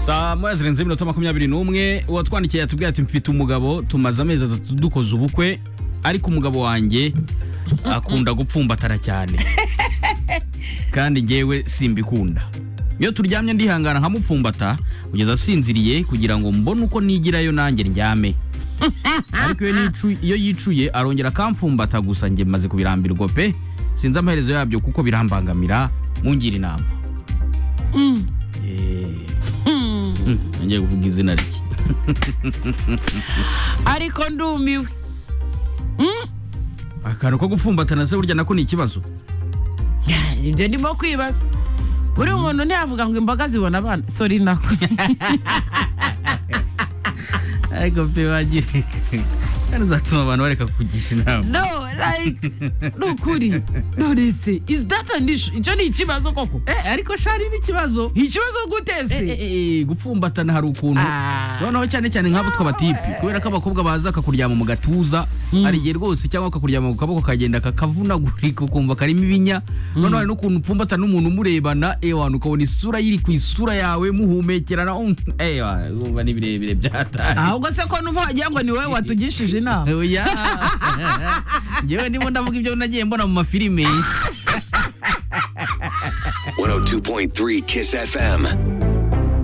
saa moya zirenze iminota makumyabiri n'umwe uwatwandikiye yatubwiye ati mfite umugabo tumaze amezi atatu dukoze ubukwe ariko umugabo wanjye akunda gupfumbatana cyane kandi ngewe simbikunda iyo turyamye ndihangana nkamupfumbata kugeza asinziriye kugira ngo mbone uko nigirayo nanjye ndyame ariko iyo nicu- iyo yicuye arongera akampfumbata gusa njye maze kubirambirwa pe sinzi amaherezo yabyo kuko birambangamira mungira inama Eh, mm, ngiye kuvuga izina rye ariko ndumiwe akantu ko gupfumbatana se burya nako ni ikibazo ibyo ndimo kwibaza buri muntu ntiyavuga ngo imboga zibona abana sori nako ariko pe wagira kandi uzatuma abantu bareka kugisha inama no like ni ukuri nonese is that an issue icyo ni ikibazo koko Eh, ariko shari n'ikibazo ikibazo gutese gupfumbatana hari ukuntu noneho cyane cyane nk'abo tw'abatipi kubera ko abakobwa baza bakakuryama mu gatuza hari igihe rwose cyangwa bakakuryama ku kaboko kagenda kakavunagurika ukumva karimo ibinya noneho hari n'ukuntu upfumbata n'umuntu umurebana ewana ukabona isura yiri ku isura yawe muhumekerana um, ewana urumva ni birebire byatari ahubwo se ko n'ubu wagira ngo ni wowe watugishije inama oya ngewe ndimo ndavuga ibyo nagiye mbona mu mafilime 102.3 Kiss FM.